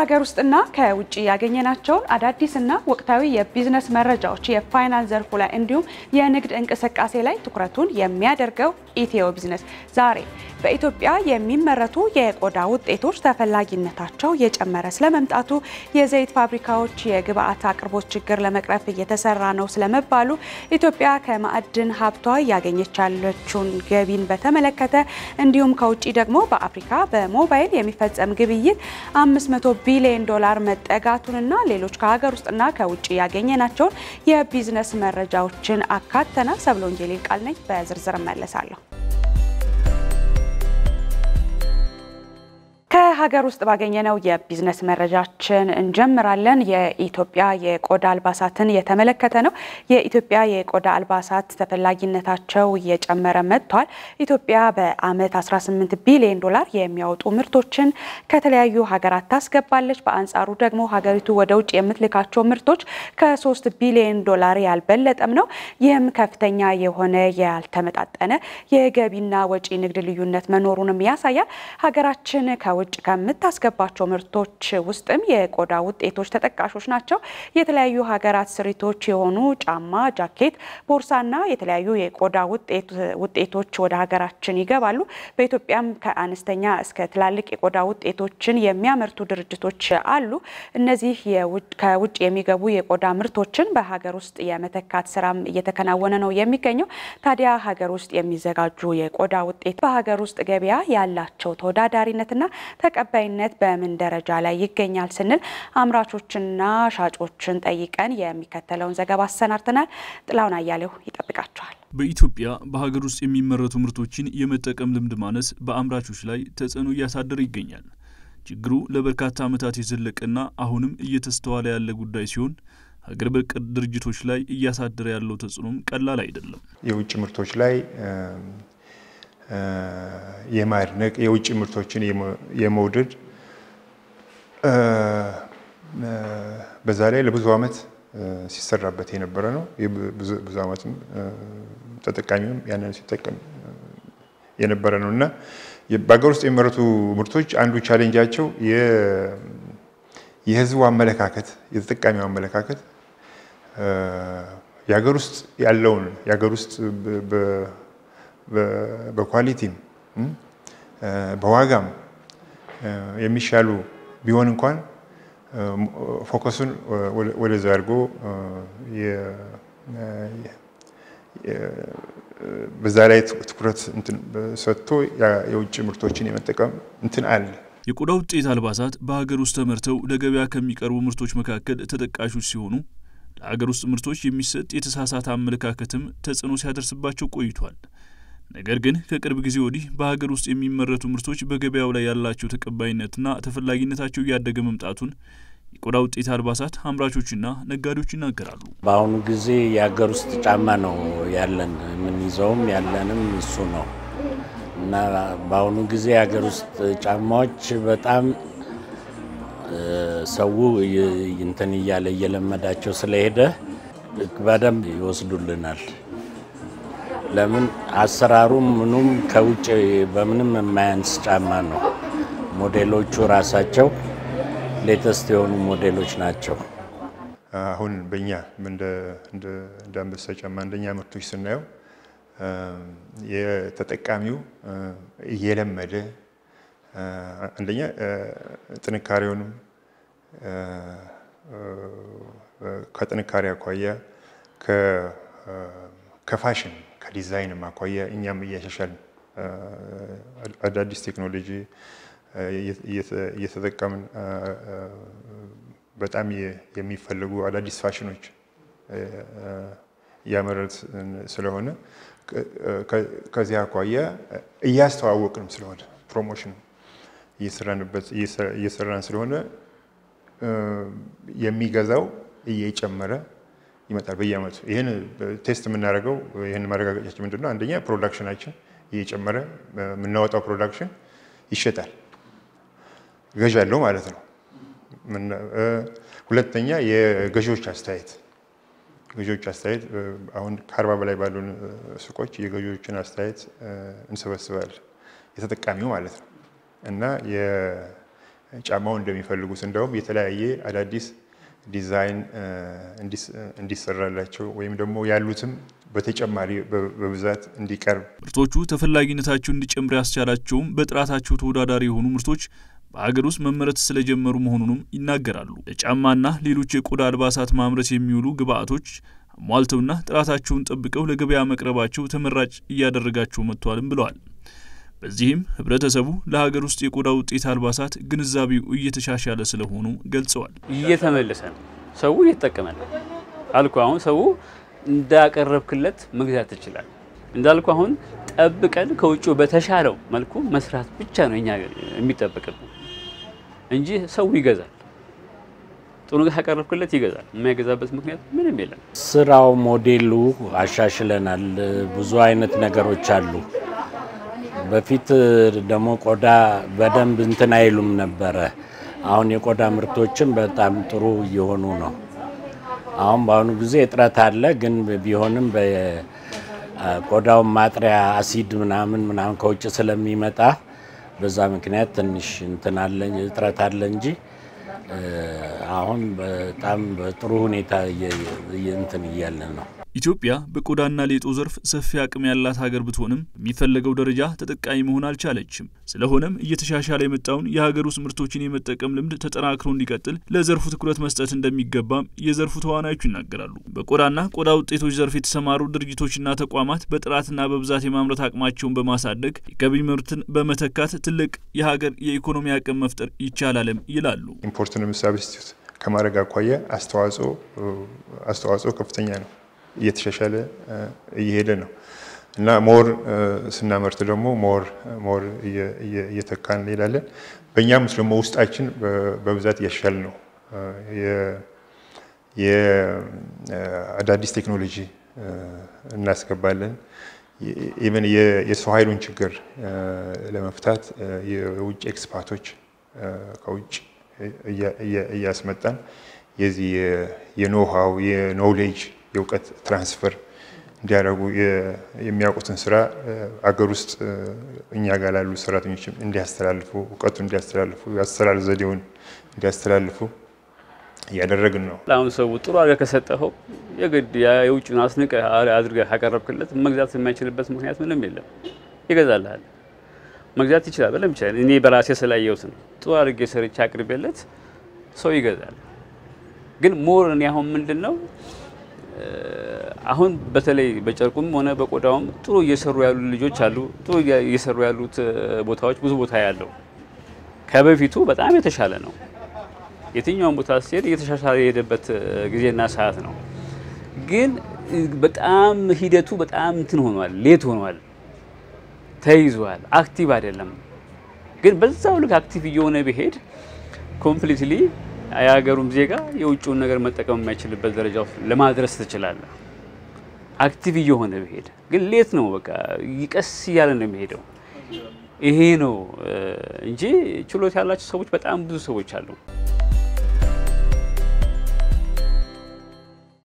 ከሀገር ውስጥና ከውጭ ያገኘናቸውን አዳዲስና ወቅታዊ የቢዝነስ መረጃዎች የፋይናንስ ዘርፉ ላይ እንዲሁም የንግድ እንቅስቃሴ ላይ ትኩረቱን የሚያደርገው ኢትዮ ቢዝነስ ዛሬ በኢትዮጵያ የሚመረቱ የቆዳ ውጤቶች ተፈላጊነታቸው እየጨመረ ስለመምጣቱ፣ የዘይት ፋብሪካዎች የግብአት አቅርቦት ችግር ለመቅረፍ እየተሰራ ነው ስለመባሉ፣ ኢትዮጵያ ከማዕድን ሀብቷ እያገኘች ያለችውን ገቢን በተመለከተ እንዲሁም ከውጭ ደግሞ በአፍሪካ በሞባይል የሚፈጸም ግብይት 500 ቢሊዮን ዶላር መጠጋቱንና ሌሎች ከሀገር ውስጥና ከውጭ ያገኘናቸውን የቢዝነስ መረጃዎችን አካተናል። ሰብለ ወንጌል ቃል ነኝ። በዝርዝር እመለሳለሁ። ከሀገር ውስጥ ባገኘነው የቢዝነስ መረጃችን እንጀምራለን። የኢትዮጵያ የቆዳ አልባሳትን የተመለከተ ነው። የኢትዮጵያ የቆዳ አልባሳት ተፈላጊነታቸው እየጨመረ መጥቷል። ኢትዮጵያ በዓመት 18 ቢሊዮን ዶላር የሚያወጡ ምርቶችን ከተለያዩ ሀገራት ታስገባለች። በአንጻሩ ደግሞ ሀገሪቱ ወደ ውጭ የምትልካቸው ምርቶች ከ3 ቢሊዮን ዶላር ያልበለጠም ነው። ይህም ከፍተኛ የሆነ ያልተመጣጠነ የገቢና ወጪ ንግድ ልዩነት መኖሩንም ያሳያል። ሀገራችን ከውጭ ከምታስገባቸው ምርቶች ውስጥም የቆዳ ውጤቶች ተጠቃሾች ናቸው። የተለያዩ ሀገራት ስሪቶች የሆኑ ጫማ፣ ጃኬት፣ ቦርሳና የተለያዩ የቆዳ ውጤቶች ወደ ሀገራችን ይገባሉ። በኢትዮጵያም ከአነስተኛ እስከ ትላልቅ የቆዳ ውጤቶችን የሚያመርቱ ድርጅቶች አሉ። እነዚህ ከውጭ የሚገቡ የቆዳ ምርቶችን በሀገር ውስጥ የመተካት ስራም እየተከናወነ ነው የሚገኘው። ታዲያ ሀገር ውስጥ የሚዘጋጁ የቆዳ ውጤት በሀገር ውስጥ ገበያ ያላቸው ተወዳዳሪነትና ተቀባይነት በምን ደረጃ ላይ ይገኛል ስንል አምራቾችና ሻጮችን ጠይቀን የሚከተለውን ዘገባ አሰናድተናል። ጥላውን አያሌው ይጠብቃቸዋል። በኢትዮጵያ በሀገር ውስጥ የሚመረቱ ምርቶችን የመጠቀም ልምድ ማነስ በአምራቾች ላይ ተጽዕኖ እያሳደረ ይገኛል። ችግሩ ለበርካታ ዓመታት የዘለቀና አሁንም እየተስተዋለ ያለ ጉዳይ ሲሆን ሀገር በቀል ድርጅቶች ላይ እያሳደረ ያለው ተጽዕኖም ቀላል አይደለም። የውጭ ምርቶች ላይ የማድነቅ የውጭ ምርቶችን የመውደድ በዛ ላይ ለብዙ ዓመት ሲሰራበት የነበረ ነው። ብዙ ዓመትም ተጠቃሚውም ያንን ሲጠቀም የነበረ ነው እና በሀገር ውስጥ የሚመረቱ ምርቶች አንዱ ቻሌንጃቸው የሕዝቡ አመለካከት የተጠቃሚው አመለካከት የሀገር ውስጥ ያለውን የሀገር ውስጥ በኳሊቲም በዋጋም የሚሻሉ ቢሆን እንኳን ፎከሱን ወደዛ አድርጎ በዛ ላይ ትኩረት ሰጥቶ የውጭ ምርቶችን የመጠቀም እንትን አለ። የቆዳ ውጤት አልባሳት በሀገር ውስጥ ተመርተው ለገበያ ከሚቀርቡ ምርቶች መካከል ተጠቃሾች ሲሆኑ ለሀገር ውስጥ ምርቶች የሚሰጥ የተሳሳተ አመለካከትም ተጽዕኖ ሲያደርስባቸው ቆይቷል። ነገር ግን ከቅርብ ጊዜ ወዲህ በሀገር ውስጥ የሚመረቱ ምርቶች በገበያው ላይ ያላቸው ተቀባይነትና ተፈላጊነታቸው እያደገ መምጣቱን የቆዳ ውጤት አልባሳት አምራቾችና ነጋዴዎች ይናገራሉ። በአሁኑ ጊዜ የሀገር ውስጥ ጫማ ነው ያለን፣ የምንይዘውም ያለንም እሱ ነው እና በአሁኑ ጊዜ የሀገር ውስጥ ጫማዎች በጣም ሰው እንትን እያለ እየለመዳቸው ስለሄደ በደንብ ይወስዱልናል። ለምን አሰራሩም ምኑም ከውጭ በምንም የማያንስ ጫማ ነው። ሞዴሎቹ ራሳቸው ሌተስት የሆኑ ሞዴሎች ናቸው። አሁን በእኛ እንደ አንበሳ ጫማ አንደኛ ምርቶች ስናየው የተጠቃሚው እየለመደ አንደኛ ጥንካሬውንም ከጥንካሬ አኳያ ከፋሽን ከዲዛይንም አኳያ እኛም እያሻሻልን አዳዲስ ቴክኖሎጂ እየተጠቀምን በጣም የሚፈልጉ አዳዲስ ፋሽኖች እያመረት ስለሆነ ከዚህ አኳያ እያስተዋወቅንም ስለሆነ ፕሮሞሽን እየሰራንበት እየሰራን ስለሆነ የሚገዛው እየጨመረ ይመጣል በየአመቱ። ይህን ቴስት የምናደርገው ይህን ማረጋገጫችን ምንድን ነው? አንደኛ ፕሮዳክሽናችን እየጨመረ የምናወጣው ፕሮዳክሽን ይሸጣል፣ ገዥ አለው ማለት ነው። ሁለተኛ የገዢዎች አስተያየት ገዢዎች አስተያየት አሁን ከአርባ በላይ ባሉ ሱቆች የገዢዎችን አስተያየት እንሰበስባለን፣ የተጠቃሚው ማለት ነው እና ጫማውን እንደሚፈልጉት እንደውም የተለያየ አዳዲስ ዲዛይን እንዲሰራላቸው ወይም ደግሞ ያሉትም በተጨማሪ በብዛት እንዲቀርብ ምርቶቹ ተፈላጊነታቸው እንዲጨምር ያስቻላቸውም በጥራታቸው ተወዳዳሪ የሆኑ ምርቶች በሀገር ውስጥ መመረት ስለጀመሩ መሆኑንም ይናገራሉ። ለጫማና ሌሎች የቆዳ አልባሳት ማምረት የሚውሉ ግብአቶች አሟልተውና ጥራታቸውን ጠብቀው ለገበያ መቅረባቸው ተመራጭ እያደረጋቸው መጥቷልም ብለዋል። በዚህም ህብረተሰቡ ለሀገር ውስጥ የቆዳ ውጤት አልባሳት ግንዛቤው እየተሻሻለ ስለሆኑ ገልጸዋል። እየተመለሰ ነው፣ ሰው እየተጠቀመ ነው አልኩ። አሁን ሰው እንዳቀረብክለት መግዛት ትችላል እንዳልኩ አሁን ጠብቀን ከውጭ በተሻለው መልኩ መስራት ብቻ ነው እኛ የሚጠበቅብን እንጂ ሰው ይገዛል። ጥሩ ካቀረብክለት ይገዛል። የማይገዛበት ምክንያት ምንም የለም። ስራው ሞዴሉ አሻሽለናል። ብዙ አይነት ነገሮች አሉ። በፊት ደግሞ ቆዳ በደንብ እንትን አይሉም ነበረ። አሁን የቆዳ ምርቶችን በጣም ጥሩ እየሆኑ ነው። አሁን በአሁኑ ጊዜ እጥረት አለ፣ ግን ቢሆንም ቆዳውን ማጥሪያ አሲድ ምናምን ምናምን ከውጭ ስለሚመጣ በዛ ምክንያት ትንሽ እንትን አለ እጥረት አለ እንጂ አሁን በጣም በጥሩ ሁኔታ እንትን እያለ ነው። ኢትዮጵያ በቆዳና ሌጦ ዘርፍ ሰፊ አቅም ያላት ሀገር ብትሆንም በሚፈለገው ደረጃ ተጠቃሚ መሆን አልቻለችም። ስለሆነም እየተሻሻለ የመጣውን የሀገር ውስጥ ምርቶችን የመጠቀም ልምድ ተጠናክሮ እንዲቀጥል ለዘርፉ ትኩረት መስጠት እንደሚገባም የዘርፉ ተዋናዮች ይናገራሉ። በቆዳና ቆዳ ውጤቶች ዘርፍ የተሰማሩ ድርጅቶችና ተቋማት በጥራትና በብዛት የማምረት አቅማቸውን በማሳደግ የገቢ ምርትን በመተካት ትልቅ የሀገር የኢኮኖሚ አቅም መፍጠር ይቻላልም ይላሉ። ኢምፖርትንም ሳብስቲቱት ከማድረግ አኳያ አስተዋጽኦ አስተዋጽኦ ከፍተኛ ነው። እየተሻሻለ እየሄደ ነው እና ሞር ስናመርት ደግሞ ሞር ሞር እየተካን እንሄዳለን። በእኛም ውስጥ ደግሞ ውስጣችን በብዛት እያሻሻል ነው። የአዳዲስ ቴክኖሎጂ እናስገባለን። ኢቨን የሰው ኃይሉን ችግር ለመፍታት የውጭ ኤክስፓርቶች ከውጭ እያስመጣን የዚህ የኖሃው የኖሌጅ የእውቀት ትራንስፈር እንዲያደርጉ የሚያውቁትን ስራ አገር ውስጥ እኛ ጋር ላሉ ሰራተኞችም እንዲያስተላልፉ እውቀቱ እንዲያስተላልፉ የአሰራር ዘዴውን እንዲያስተላልፉ እያደረግን ነው። አሁን ሰው ጥሩ አድርገህ ከሰጠኸው የግድ የውጭን አስንቀህ አድርገህ ካቀረብክለት መግዛት የማይችልበት ምክንያት ምንም የለም። ይገዛልሃል። መግዛት ይችላል፣ በደንብ ይችላል። እኔ በራሴ ስላየሁት ነው። ጥሩ አድርጌ ሰርቼ አቅርቤለት ሰው ይገዛል። ግን ሞር እኔ አሁን ምንድን ነው አሁን በተለይ በጨርቁም ሆነ በቆዳውም ጥሩ እየሰሩ ያሉ ልጆች አሉ። ጥሩ እየሰሩ ያሉት ቦታዎች ብዙ ቦታ ያለው ከበፊቱ በጣም የተሻለ ነው። የትኛውን ቦታ ሲሄድ እየተሻሻለ የሄደበት ጊዜና ሰዓት ነው። ግን በጣም ሂደቱ በጣም እንትን ሆኗል፣ ሌት ሆኗል፣ ተይዟል፣ አክቲቭ አይደለም። ግን በዛው ልክ አክቲቭ እየሆነ ቢሄድ ኮምፕሊትሊ የሀገሩም ዜጋ የውጭውን ነገር መጠቀም የማይችልበት ደረጃ ለማድረስ ትችላለህ። አክቲቭ እየሆነ ቢሄድ ግን ሌት ነው። በቃ ይቀስ እያለ ነው የሚሄደው። ይሄ ነው እንጂ ችሎታ ያላቸው ሰዎች በጣም ብዙ ሰዎች አሉ።